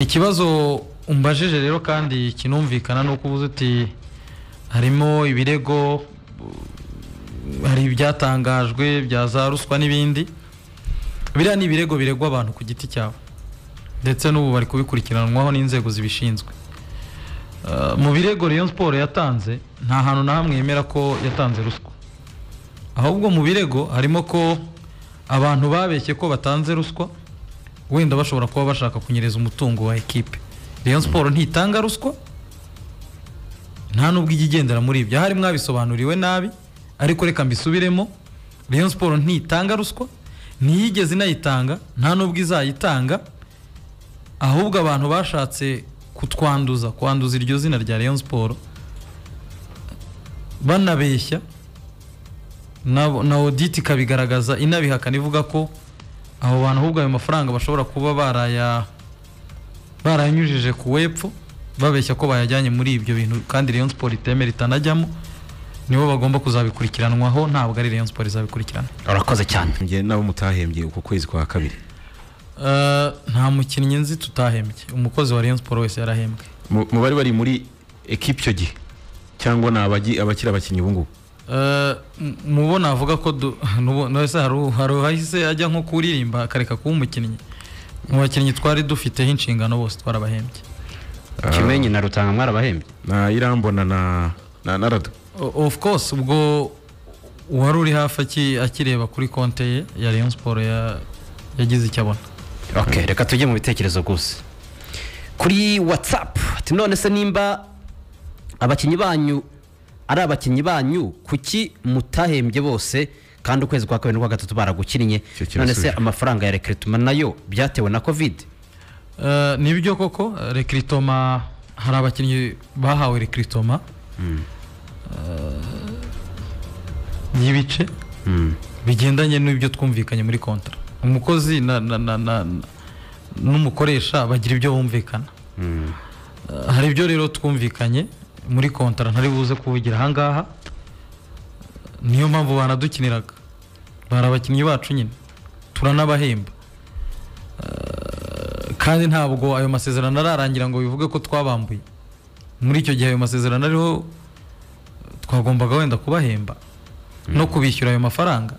ikibazo umbajije rero kandi kinumvikana ni uko ubuze uti harimo ibirego hari ibyatangajwe bya za ruswa n'ibindi biriya ni ibirego biregwa abantu ku giti cyabo ndetse n'ubu bari kubikurikiranwaho n'inzego zibishinzwe Eh, mu birego Rayon Sport yatanze nta hantu na hamwe yemera ko yatanze ruswa ahubwo mu birego harimo ko abantu babeshye ko batanze ruswa wenda bashobora kuba bashaka kunyereza umutungo wa ekipe Rayon Sport ntitanga ruswa nta n'ubwo ijya igendera muri ibyo ahari mwabisobanuriwe nabi ariko reka mbisubiremo Rayon Sport ntitanga ruswa ntiyigeze inayitanga nta n'ubwo izayitanga ahubwo abantu bashatse kutwanduza kwanduza iryo zina rya Rayon Sport banabeshya na, na audit ikabigaragaza inabihakana ivuga ko abo bantu ahubwo ayo mafaranga bashobora kuba baraya barayanyujije ku wepfo babeshya ko bayajyanye muri ibyo bintu kandi Rayon Sport itemera itanajyamo nibo bagomba kuzabikurikiranwaho ntabwo ari Rayon Sport izabikurikirana urakoze cyane njye nabo mutahembye uku kwezi kwa kabiri Eh, nta mukinnyi nzi tutahembye umukozi wa Rayon Sport wese yarahembwe Mu- mubari bari muri ekipe icyo gihe cyangwa ni abagi- abakiri abakinnyi ubu ngubu Eh, m- mubo navuga ko du- nubo- nose hari u- hari uwahise ajya nko kuririmba akareka kuba umukinnyi mu bakinnyi twari dufiteho inshingano bose twarabahembye kimenyi na rutanga mwarabahembye na irambona na na na rado O- of course ubwo uwari uri hafi aki- akireba kuri konte ye ya Rayon Sport ya- yagize icyo abona okay reka tujye mu bitekerezo gusa kuri whatsapp ati none se nimba abakinnyi banyu ari abakinnyi banyu kuki mutahembye bose kandi ukwezi kwa kabiri n'ukwa gatatu baragukinnye Icyo kirasubiye. none se amafaranga ya rekirituma nayo byatewe na covid Eh, ni byo koko rekiritoma hari abakinnyi bahawe rekiritoma y'ibice bigendanye n'ibyo twumvikanye muri kontara umukozi na- na- na- na- na- n'umukoresha bagira ibyo bumvikana Eh, hari ibyo rero twumvikanye muri kontara ntari buze kuvugira ahangaha niyo mpamvu banadukiniraga bari abakinnyi bacu nyine turanabahemba kandi ntabwo ayo masezerano ararangira ngo bivuge ko twabambuye muri icyo gihe ayo masezerano ariho twagombaga wenda kubahemba no kubishyura ayo mafaranga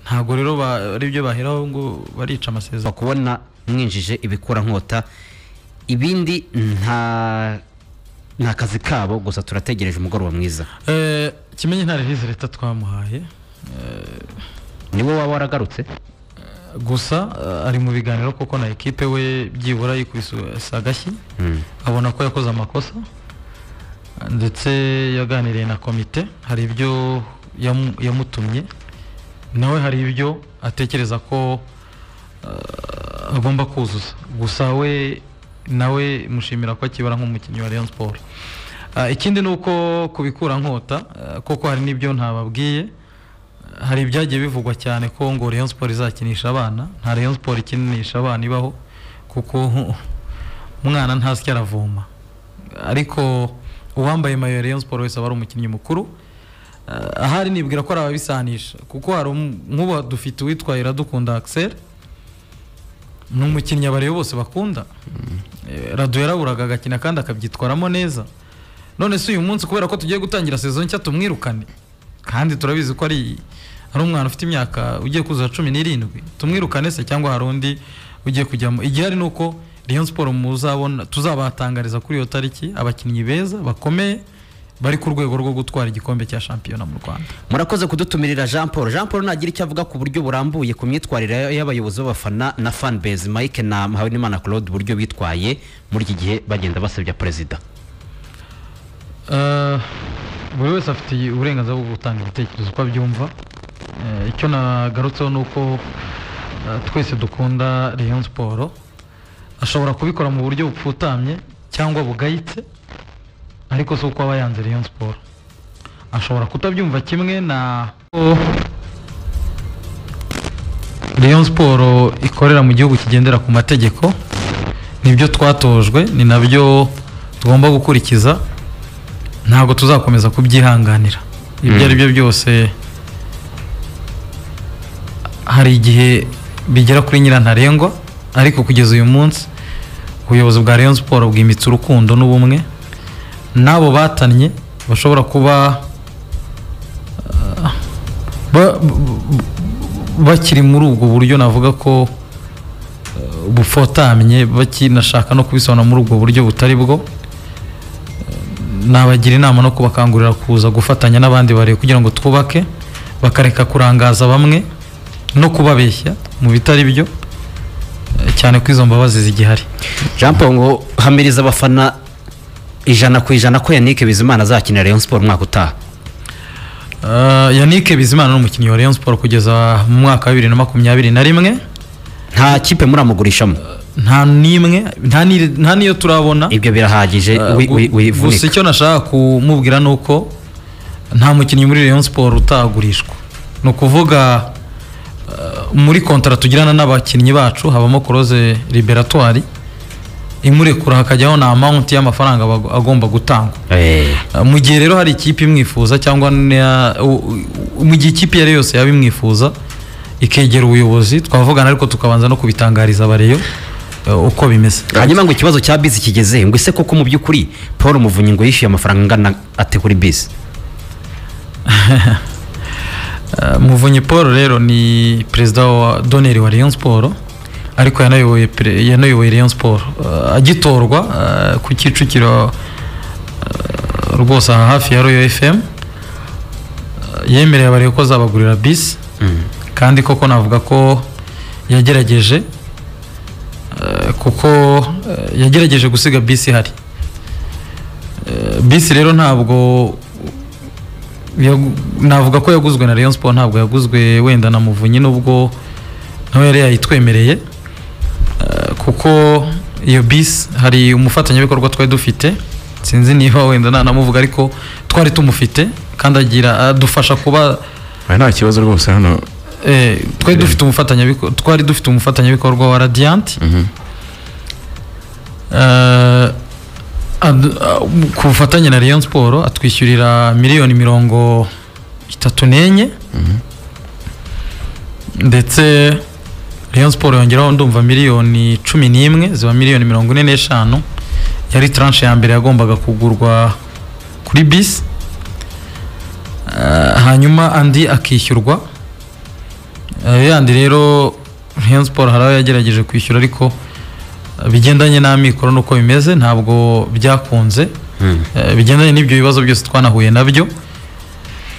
ntabwo rero ba- ari byo baheraho ngo barica Uza amasezerano kubona mwinjije ibikora nkota ibindi nta nta kazi kabo gusa turategereje umugoroba mwiza Eh, kimenyi nta release leta twamuhaye niwe waba waragarutse gusa eh, ari mu biganiro kuko na ekipe we byibura yikubise agashyi abona ko yakoze amakosa ndetse yaganiriye na komite hari ibyo yamu- yamutumye nawe hari ibyo atekereza ko eh, agomba kuzuza gusa we nawe mushimira ko akibara nk'umukinnyi wa Rayon Sport Eh, ikindi ni uko kubikura nkota eh, kuko hari n'ibyo ntababwiye hari ibyagiye bivugwa cyane ko ngo Rayon Sport izakinisha abana nta Rayon Sport ikinisha abana ibaho kuko umwana ntasya aravoma ariko uwambaye mayo ya Rayon Sport wese aba ari umukinnyi mukuru Eh, ahari nibwira ko ari ababisanisha kuko hari um- nk'ubu dufite uwitwa Iradukunda Axel ni umukinnyi abareba bose bakunda Eh, Radu yaraburaga agakina kandi akabyitwaramo neza none se uyu munsi kubera ko tugiye gutangira sezo nshya tumwirukane kandi turabizi ko ari ari umwana ufite imyaka ugiye kuzuza cumi n'irindwi tumwirukane se cyangwa hari undi ugiye kujyamo igihari ni uko Rayon Sport muzabona tuzabatangariza kuri iyo tariki abakinnyi beza bakomeye bari ku rwego rwo gutwara igikombe cya shampiyona mu Rwanda murakoze kudutumirira jean paul jean paul nagira icyo avuga ku buryo burambuye ku myitwarire y'abayobozi b'abafana na fanbase mike na muhawenimana claude uburyo bitwaye muri iki gihe bagenda basebya perezida Eh, buri wese afite uburenganzira bwo gutanga ibitekerezo uko abyumva Eh, icyo nagarutseho ni uko eh, twese dukunda Rayon Sport ashobora kubikora mu buryo bupfutamye cyangwa bugayitse ariko si uko aba yanze Rayon Sport ashobora kutabyumva kimwe na Rayon Sport ikorera mu gihugu kigendera ku mategeko nibyo twatojwe ni nabyo tugomba gukurikiza ntabwo tuzakomeza kubyihanganira ibyo ari byo byose hari igihe bigera kuri nyirantarengwa ariko kugeza uyu munsi ubuyobozi bwa rayon siporo bwimitse urukundo n'ubumwe n'abo batannye bashobora kuba ah, ba- b- b- bakiri muri ubwo buryo navuga ko eh, bufotamye bakinashaka no kubisobanura muri ubwo buryo butari bwo nabagira inama no kubakangurira kuza gufatanya n'abandi bare kugira ngo twubake bakareka kurangaza bamwe no kubabeshya mu bitari byo eh, cyane ko izo mbabazi zigihari jean paul ngo hamiriza abafana ijana ku ijana ko yannick bizimana azakinira rayon siporo umwaka utaha Uh, Yannick Bizimana ni umukinnyi wa Rayon Sport kugeza mu mwaka wa 2021 na rimwe nta kipe muramugurishamo nta n'imwe nta ni- nta niyo turabona ibyo birahagije Uh, wi- gu- wi- gusa wivunika icyo nashaka kumubwira ni uko nta mukinnyi muri Rayon Sport utagurishwa ni ukuvuga uh, muri kontara tugirana n'abakinnyi bacu habamo Close Liberatoire imurekura hakajyaho na amount y'amafaranga bago- agomba gutangwa Eh, Uh, mu gihe rero hari ikipe imwifuza cyangwa na- u- u- mu gihe ikipe iyo ari yo yose yaba imwifuza ikegera ubuyobozi twavugana ariko tukabanza no kubitangariza abareyo uh, uko bimeze hanyuma ngo ikibazo cya bisi kigeze ngo ese koko mu by'ukuri paul muvunyi ngo yishyuye amafaranga angana ate kuri bisi Uh, muvunyi paul rero ni perezida wa doneri wa rayon sport ariko yanayoboye pre- yanayoboye rayon sport Uh, agitorwa uh, ku kicukiro uh, rwose aha hafi ya royal fm uh, yemereye abareba ko azabagurira bisi kandi koko navuga ko yagerageje eh, kuko eh, yagerageje gusiga bisi ihari Eh, bisi rero ntabwo yagu- navuga ko yaguzwe na Rayon Sport ntabwo yaguzwe wenda na Muvunyi nubwo nawe yari yayitwemereye Eh, kuko iyo bisi hari umufatanyabikorwa twari dufite sinzi niba wenda nanamuvuga ariko twari tumufite kandi agira adufasha kuba aha nta kibazo rwose hano Eh, twari dufite umufatanyabikorwa twari dufite umufatanyabikorwa wa Radiant Eh, ad- ah, ku bufatanye na Rayon Sport atwishyurira miliyoni mirongo itatu n'enye ndetse Rayon Sport yongeraho ndumva miliyoni cumi n'imwe ziba miliyoni mirongo ine n'eshanu yari tranche ya mbere yagombaga kugurwa kuri bisi Eh, hanyuma andi akishyurwa Eh, yandi rero Rayon Sport hari aho yagerageje kwishyura ariko eh, bigendanye n'amikoro n'uko bimeze ntabwo byakunze Eh, bigendanye n'ibyo bibazo byose twanahuye nabyo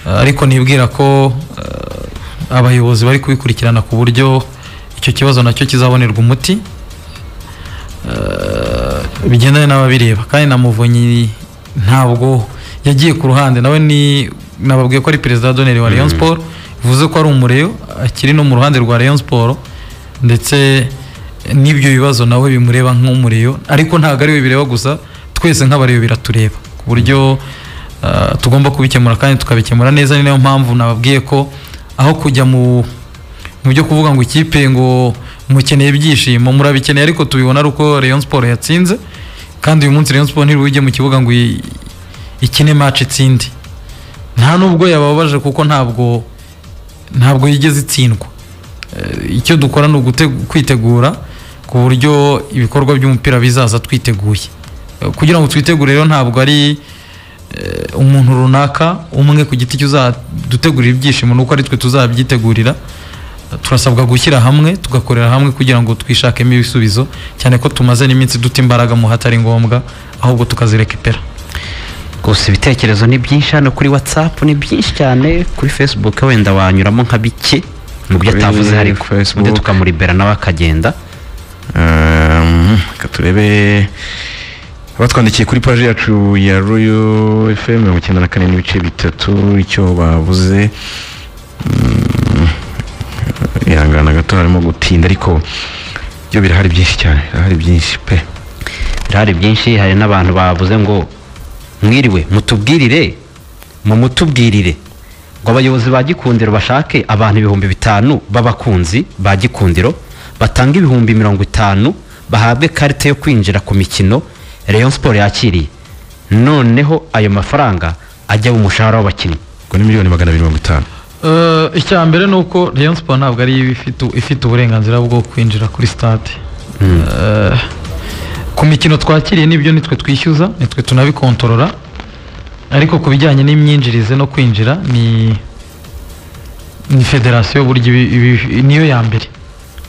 Eh, ariko nibwira ko eh, abayobozi bari kubikurikirana ku buryo icyo kibazo nacyo kizabonerwa umuti Eh, bigendanye n'ababireba kandi na muvunyi ntabwo yagiye ku ruhande nawe ni nababwiye ko ari perezida doneri wa Rayon Sport bivuze ko ari umureyo akiri no mu ruhande rwa Rayon Sport ndetse n'ibyo bibazo nawe bimureba nk'umureyo ariko ntabwo ari we bireba gusa twese nk'abareyo biratureba ku buryo eh, tugomba kubikemura kandi tukabikemura neza ni nayo mpamvu nababwiye ko aho kujya mu mu byo kuvuga ngo ikipe ngo mukeneye ibyishimo murabikeneye ariko tubibona ari uko Rayon Sport yatsinze kandi uyu munsi Rayon Sport ntirujye mu kibuga ngo i- ikine match itsinde nta nubwo yababaje kuko ntabwo ntabwo yigeze itsindwa Eh, icyo dukora ni ugute- kwitegura ku buryo ibikorwa by'umupira bizaza twiteguye Eh, kugira ngo twitegure rero ntabwo ari eh, umuntu runaka umwe ku giti cye uzadutegurira ibyishimo nuko ari twe tuzabyitegurira turasabwa gushyira hamwe tugakorera hamwe kugira ngo twishakemo ibisubizo cyane ko tumaze n'iminsi duta imbaraga mu hatari ngombwa ahubwo tukazirekipera gusa ibitekerezo ni byinshi hano kuri whatsapp ni byinshi cyane kuri facebook wenda wanyuramo nka bike mu byo Kuri atavuze ariko Facebook. undi tukamuribera nawe akagenda Um, reka turebe abatwandikiye kuri paji yacu ya royo fm mirongo icyenda na kane n'ibice bitatu icyo bavuze Mm, ihangana gato harimo gutinda ariko byo birahari byinshi cyane birahari byinshi pe birahari byinshi hari n'abantu bavuze ngo mwiriwe mutubwirire mu mutubwirire ngo abayobozi ba gikundiro bashake abantu ibihumbi bitanu b'abakunzi ba gikundiro batanga ibihumbi mirongo itanu bahabwe karite yo kwinjira ku mikino rayon siporo yakiriye noneho ayo mafaranga ajya mu mushahara w'abakinnyi ngo ni miliyoni magana abiri mirongo itanu icya mbere ni uko Rayon Sport ntabwo ari yo ifite ifite uburenganzira bwo kwinjira kuri stade Eh, ku mikino twakiriye n'ibyo nitwe twishyuza nitwe tunabikontorora ariko ku bijyanye n'imyinjirize no kwinjira ni ni federasiyo burya ibi- ibi- niyo ya mbere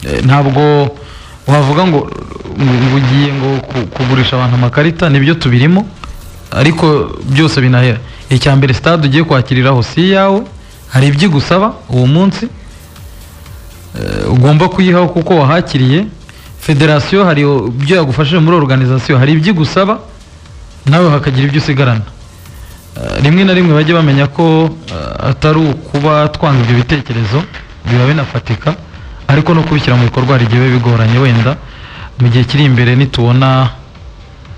Eh, ntabwo wavuga ngo ngo ngo ugiye ngo ku- kugurisha abantu amakarita nibyo tubirimo ariko byose binahera icya mbere stade ugiye kwakiriraho si iyawe hari ibyo igusaba uwo munsi Eh, ugomba kuyihaho kuko wahakiriye federasiyo hari ibyo yagufashije muri organization hari ibyo igusaba nawe hakagira ibyo usigarana Eh, rimwe na rimwe bajye bamenya ko eh, atari ukuba twanga ibyo bitekerezo biba binafatika ariko no kubishyira mu bikorwa hari igihe biba bigoranye wenda mu gihe kiri imbere nitubona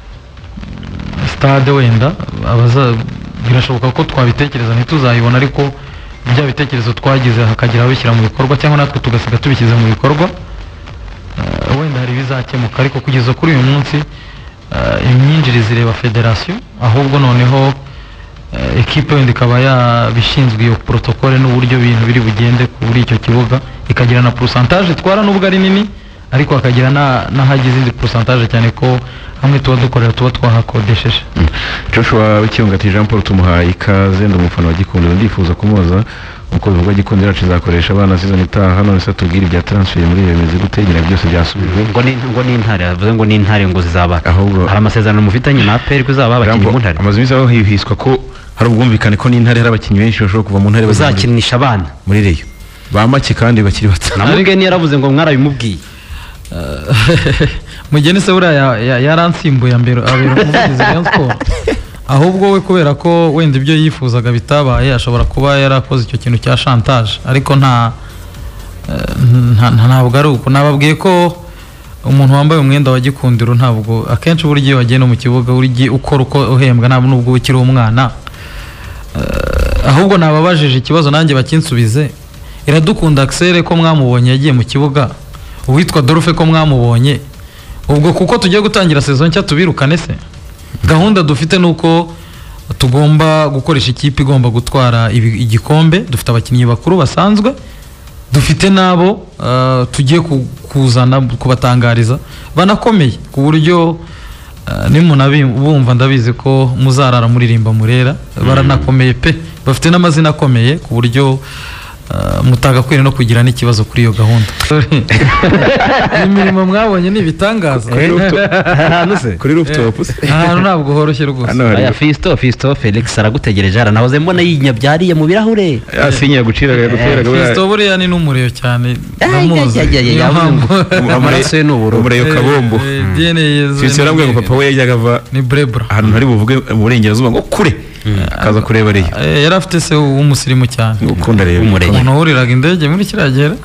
mm, stade wenda abaza birashoboka ko twabitekereza ntituzayibona ariko bya bitekerezo twagize hakagira ababishyira mu bikorwa cyangwa natwe tugasiga tubishyize mu bikorwa Eh, wenda hari ibizakemuka ariko kugeza kuri uyu munsi eh, imyinjirize ireba federasiyo ahubwo noneho eh, ekipe wenda ikaba yabishinzwe iyo protokole n'uburyo ibintu biri bugende kuri icyo kibuga ikagira na porosantaje itwara nubwo ari nini ariko hakagira na- n'ahajya izindi porosantaje cyane ko hamwe tuba dukorera tuba twahakodesheje Joshua Wikiyongati Jean Paul tumuhaye ikaze ndi umufana wa Gikondo ndifuza kumubaza uko bivugwa Gikondo yacu izakoresha abana season itaha none se tubwire ibya transfer muri iyo bimeze gute nyina byose byasubijwe ngo ni ngo ni intare yavuze ngo ni intare ngo zizaba Ahubwo- hari amasezerano mufitanye na APR ko izaba abakinnyi mu ntare amazu yose aho hihiswa ko hari ubwumvikane ko n'intare hari abakinnyi benshi bashobora kuva mu ntare bajya muri- uzakinisha abana muri reyo ba make kandi bakiri bato na mugeni yaravuze ngo mwarabimubwiye mugeni se buriya ya- ya- yaransimbuye ambero abera umuvugizi Rayon Sport ahubwo we kubera ko wenda ibyo yifuzaga bitabaye ashobora kuba yarakoze icyo kintu cya chantage ariko nta eh, nta- nta- ntabwo ari uko nababwiye ko umuntu wambaye umwenda wa gikundiro ntabwo akenshi burya iyo wagiye no mu kibuga burya ukora uko uhembwa ntabwo nubwo uba ukiri umwana Eh, ahubwo nababajije ikibazo nanjye bakinsubize iradukunda Axel ko mwamubonye yagiye mu kibuga uwitwa Dolphe ko mwamubonye ubwo kuko tugiye gutangira sezo nshya tubirukane se gahunda dufite ni uko tugomba gukoresha ikipe igomba gutwara ibi- igikombe dufite abakinnyi bakuru basanzwe dufite n'abo eh, tugiye ku- kuzana kubatangariza banakomeye ku buryo eh, nimunabumva ndabizi ko muzarara muririmba murera baranakomeye pe bafite n'amazina akomeye ku buryo eh, mutagakwiriye no kugira n'ikibazo kuri iyo gahunda imirimo mwabonye ni ibitangaza ahantu se kuri rooftop ahantu ntabwo horoshye rwose hano hari aya fisto fisto felix aragutegereje aranahoze mbona yinyabyariye mu birahure asinya yaguciraga yaguteraga kristo buriya ni n'umuriro cyane ndamuzi Niyo mpamvu- Umure- amaraso ye ni ubururu umure- Umuriro Eh, kabombo. eh, DNA yezu sisi yarambwiye ngo ni- papa we yajyaga ava ni brebra ahantu ntari buvuge mu burengerazuba ngo kure akaza kureba reyo Eh, yari afite se w'umusirimu cyane ukunda reyo Umurenge. umuntu wuriraga indege muri kiriya gihe